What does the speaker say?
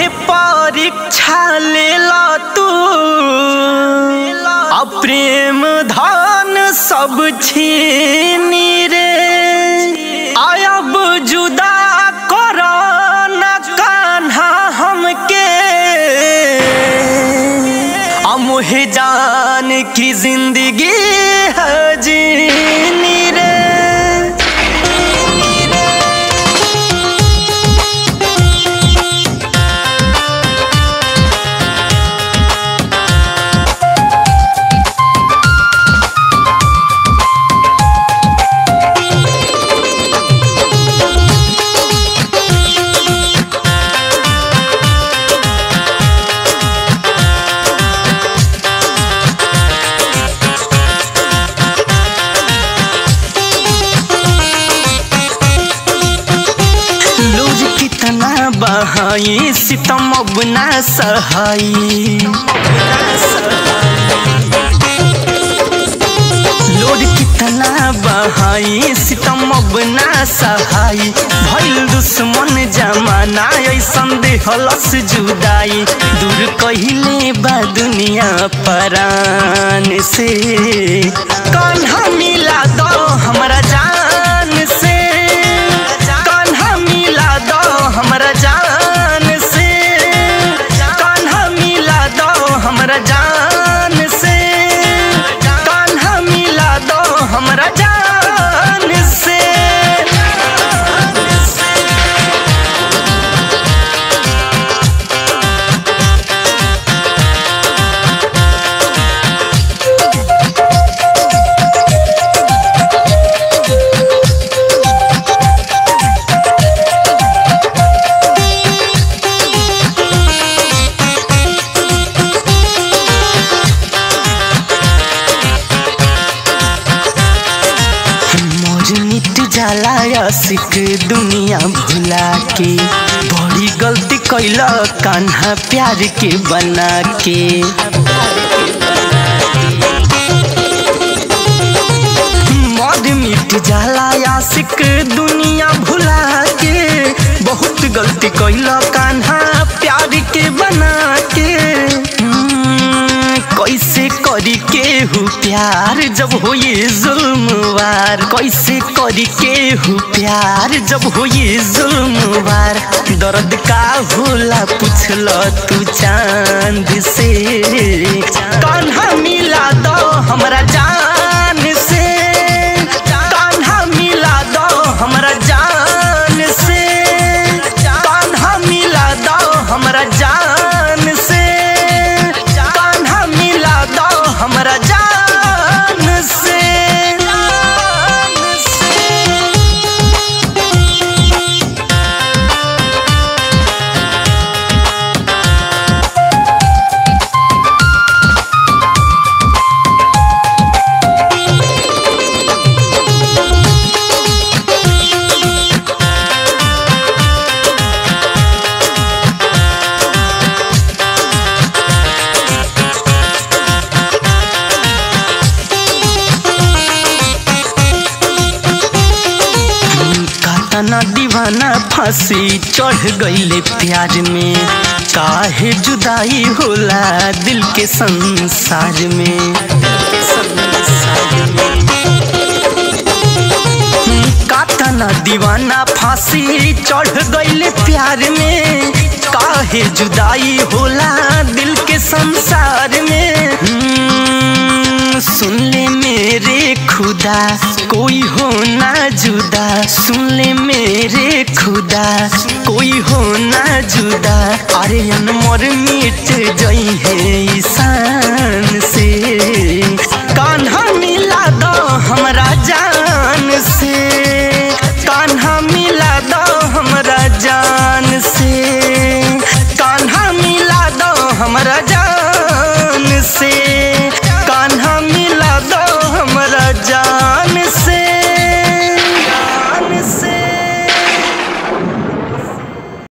परीक्षा ले ला तू आ प्रेम धन सब छीनी रे आयब जुदा कर न कान्हा हमके आ मोहे जान की जिंदगी है जीनी रे लूज कितना बहाई सितम अब ना सहाई लोड कितना बहाई सितम अब ना सहाई भइल दुश्मन जमाना ऐसन देहलस जुदाई दूर कहिले बा दुनिया परान से कान्हा मिला दो हमरा जान से कान्हा मिला दो हमरा जान से कान्हा मिला दो हमरा जान से कान्हा मिला दो हमरा जान से मोर मिट जाला आशिक दुनिया भुला के बड़ी गलती कैल कान्हा प्यार के बना के मद मिट जाला आशिक दुनिया भुला के बहुत गलती कैल कान्हा प्यार के बना के हम्म, कैसे करी केहू प्यार जब हो ये जुल्मवार कैसे करी केहू प्यार जब हो ये जुल्मवार दर्द का होला पूछल तू चांद से कान्हा मिला दो हमरा जान से कान्हा मिला दो हमरा जान से कान्हा मिला दो हमरा जान से कान्हा मिला दो हमरा जान से जान से कातना दीवाना फांसी चढ़ गईले प्यार में काहे जुदाई होला दिल के संसार में कातना दीवाना फांसी चढ़ गईले प्यार में काहे जुदाई होला दिल के संसार में हम्म, सुन ले मेरे खुदा कोई हो ना जुदा सुन ले मेरे खुदा कोई हो ना जुदा अरे अनमोर मिट जई है ईशान से कान्हा मिला दो हमरा जान से